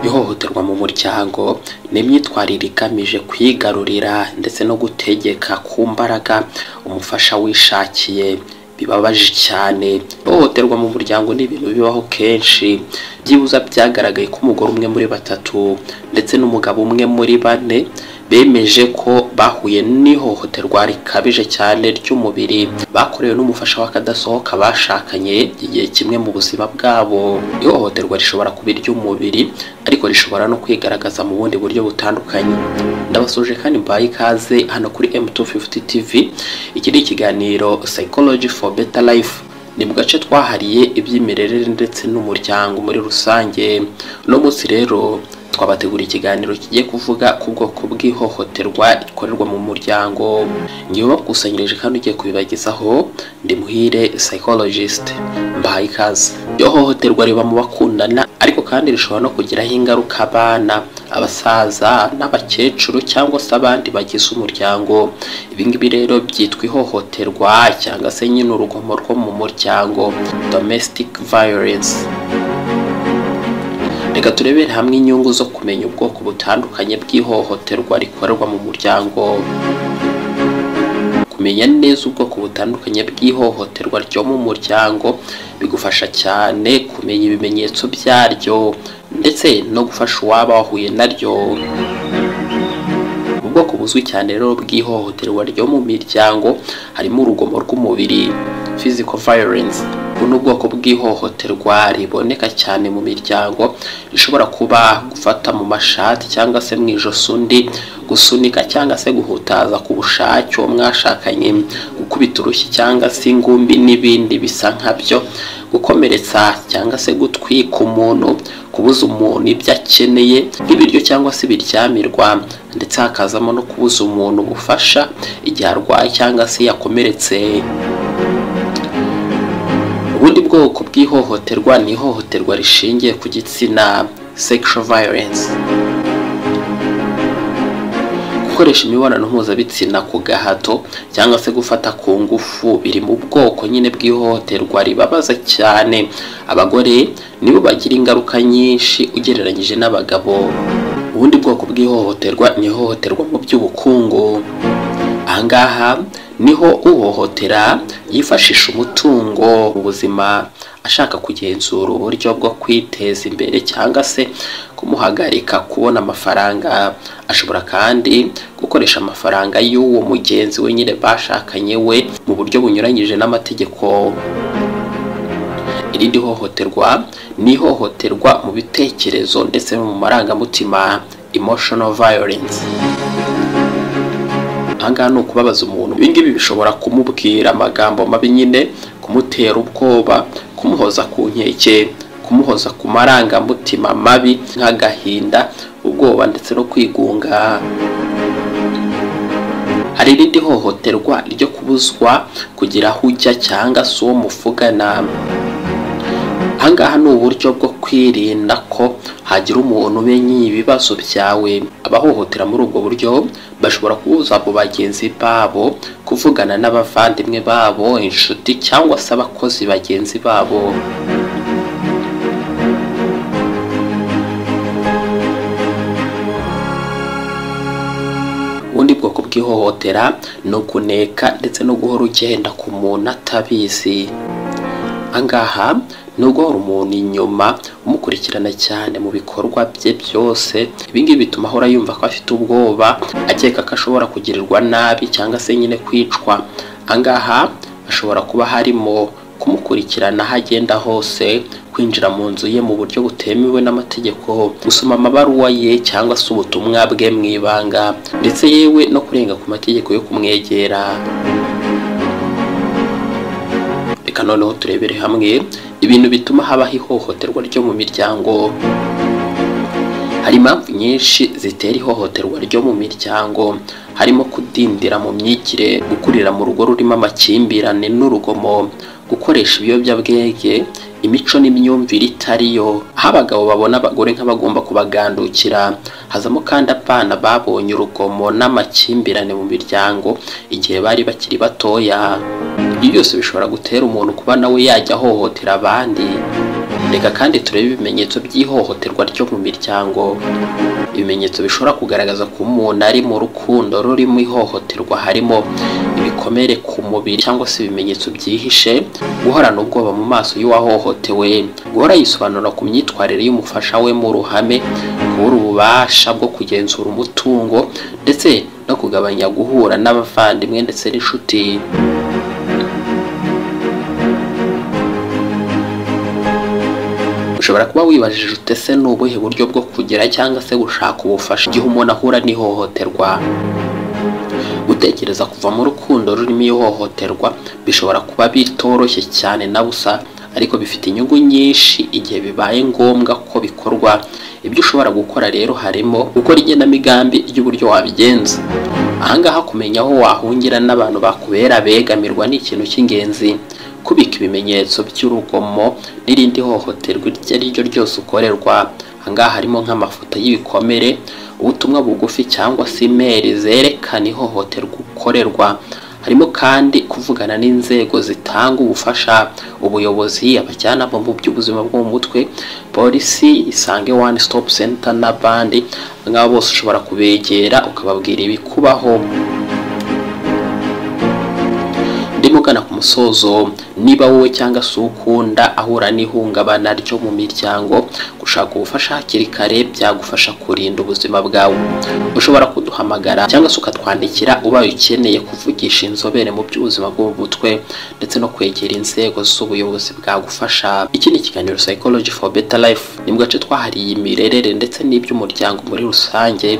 ihohoterwa mu muryango ni imyitwarire igamije kwigarurira ndetse no gutegeka ku mbaraga umufasha wishakiye bibabaje cyane ihohoterwa mu muryango ni ibintu bibaho kenshi byibuze byagaragaye ko umugore umwe muri batatu ndetse n'umugabo umwe muri bane bemeje ko bahuye n'ihohoterwa rikabije cyane ry'umubiri bakorewe n'umufasha w'akadasohoka bashakanye igihe kimwe mu buzima bwabo ihohoterwa rishobora kuba iry'umubiri ariko rishobora no kwigaragaza mu bundi buryo butandukanye ndabasuje kandi mbaye ikaze hano kuri M250 TV iki ni ikiganiro Psychology for Better Life ni mu gace twahariye iby'imirerere ndetse n'umuryango muri rusange uno munsi rero twabategura ikiganiro kigiye kuvuga ku bwoko bw'ihohoterwa rikorerwa mu muryango ngiye bakusanyirije kandi ugiye kubibagezaho ndi muhire psychologist mbahaye ikaze iryo hohoterwa riba mu bakundana ariko kandi rishobora no kugiraho ingaruka abana abasaza n'abakecuru cyangwa se abandi bagize umuryango ibi ngibi rero byitwa ihohoterwa cyangwa se nyine urugomo rwo mu muryango domestic violence reka turebere hamwe inyungu zo kumenya ubwoko butandukanye bw'ihohoterwa rikorerwa mu muryango kumenya neza ubwoko butandukanye bw'ihohoterwa ryo mu muryango bigufasha cyane kumenya ibimenyetso byaryo ndetse no gufasha uwaba wahuye naryo ubwoko buzwi cyane rero bw'ihohoterwa ryo mu miryango harimo urugomo rw'umubiri physical violence buno ubwoko bw'ihohoterwa riboneka cyane mu miryango rishobora kuba gufata mu mashati cyangwa se mu ijosi undi gusunika cyangwa se guhutaza ku bushake uwo mwashakanye gukubita urushyi cyangwa se ingumbi n'ibindi bisa nkabyo gukomeretsa cyangwa se gutwika umuntu kubuza umuntu ibyo akeneye nk'ibiryo cyangwa se ibiryamirwa ndetse hakazamo no kubuza umuntu ubufasha igihe arwaye cyangwa se yakomeretse ubundi bwoko bw'ihohoterwa ni ihohoterwa rishingiye ku gitsina sexual violence gukoresha imibonano mpuzabitsina ku gahato cyangwa se gufata ku ngufu biri mu bwoko nyine bw'ihohoterwa ribabaza cyane abagore nibo bagira ingaruka nyinshi ugereranyije n'abagabo ubundi bwoko bw'ihohoterwa ni ihohoterwa mu by'ubukungu ahangaha niho uhohotera yifashisha umutungo mu buzima ashaka kugenzura uburyo bwo kwiteza imbere cyangwa se kumuhagarika kubona amafaranga ashobora kandi gukoresha amafaranga y'uwo mugenzi we nyine bashakanye we mu buryo bunyuranyije n'amategeko irindi hohoterwa ni ihohoterwa mu bitekerezo ndetse no mu marangamutima emotional violence ahangaha ni ukubabaza umuntu ibingibi bishobora kumubwira amagambo mabi nyine kumutera ubwoba kumuhoza ku nkeke kumuhoza ku marangamutima mabi nk'agahinda ubwoba ndetse no kwigunga hari irindi hohoterwa ryo kubuzwa kugira aho ujya cyangwa se uwo muvugana ahangaha ni uburyo bwo kwirinda ko hagira umuntu umenya ibibazo byawe abahohotera muri ubwo buryo bashobora kubuza abo bagenzi babo kuvugana n'abavandimwe babo inshuti cyangwa se abakozi bagenzi babo ubundi bwoko bw'ihohotera ni ukuneka ndetse no guhora ugenda ku muntu atabizi ahangaha nubwo hari umuntu inyuma umukurikirana cyane mu bikorwa bye byose ibingibi bituma ahora yumva ko afite ubwoba akeka ko ashobora kugirirwa nabi cyangwa se nyine kwicwa ahangaha hashobora kuba harimo kumukurikirana aho agenda hose kwinjira mu nzu ye mu buryo butemewe n'amategeko gusoma amabaruwa ye cyangwa se ubutumwa bwe mu ibanga ndetse yewe no kurenga ku mategeko yo kumwegera reka noneho turebere hamwe ibintu bituma habaho ihohoterwa ryo mu miryango hari impamvu nyinshi zitera ihohoterwa ryo mu miryango harimo kudindira mu myigire gukurira mu rugo rurimo amakimbirane n'urugomo gukoresha ibiyobyabwenge imico n'imyumvire itariyo aho abagabo babona abagore nk'abagomba kubagandukira hazamo kandi abana babonye urugomo n'amakimbirane mu miryango igihe bari bakiri batoya ibyo byose bishobora gutera umuntu kuba nawe yajya ahohotera abandi reka kandi turebe ibimenyetso by'ihohoterwa ryo mu miryango ibimenyetso bishobora kugaragaza ko umuntu ari mu rukundo rurimo ihohoterwa harimo ibikomere ku mubiri cyangwa se ibimenyetso byihishe guhorana ubwoba mu maso y'uwahohotewe guhora yisobanura ku myitwarire y'umufasha we mu ruhame kubura ububasha bwo kugenzura umutungo ndetse no kugabanya guhura n'abavandimwe ndetse n'inshuti ushobora kuba wibajije ute se ni ubuhe buryo bwo kugira cyangwa se gushaka ubufasha igihe umuntu ahura n'ihohoterwa gutekereza kuva mu rukundo rurimo ihohoterwa bishobora kuba bitoroshye cyane na busa ariko bifite inyungu nyinshi igihe bibaye ngombwa ko bikorwa ibyo ushobora gukora rero harimo gukora igenamigambi ry'uburyo wabigenza ahangaha kumenya aho wahungira n'abantu bakubera begamirwa ni ikintu cy'ingenzi kubika ibimenyetso by'urugomo n'irindi hohoterwa iryo ari ryo ryose ukorerwa ahangaha harimo nk'amafoto y'ibikomere ubutumwa bugufi cyangwa se imeri zerekana ihohoterwa ukorerwa harimo kandi kuvugana n'inzego zitanga ubufasha ubuyobozi abajyanama mu by'ubuzima bwo mu mutwe polisi isange one stop center n'abandi ngabo bose ushobora kubegera ukababwira ibikubaho ndimo ugana ku musozo niba wowe cyangwa se ukunda ahura n'ihungabana ryo mu miryango gushaka ubufasha hakiri kare byagufasha kurinda ubuzima bwawe ushobora kuduhamagara cyangwa se ukatwandikira ubaye ukeneye kuvugisha inzobere mu by'ubuzima bwo mu mutwe ndetse no kwegera inzego z'ubuyobozi bwagufasha iki ni ikiganiro psychology for better life ni mu gace twahariye imirerere ndetse n'iby'umuryango muri rusange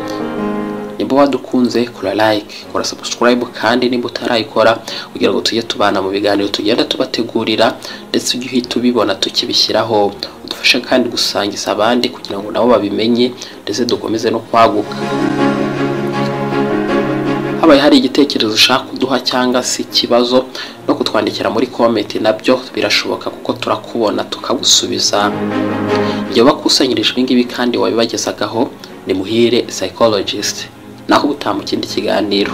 nimba wadukunze kora like kora subscribe kandi nimba utarayikora kugira ngo tujye tubana mu biganiro tugenda tubategurira ndetse ujye uhita ubibona tukibishyiraho udufashe kandi gusangiza abandi kugira ngo nabo babimenye ndetse dukomeze no kwaguka habaye hari igitekerezo ushaka kuduha cyangwa se ikibazo no kutwandikira muri komenti nabyo birashoboka kuko turakubona tukagusubiza igihe wakusanyirije ibi ngibi kandi wabibagezagaho ni muhire psychologist naho ubutaha mu kindi kiganiro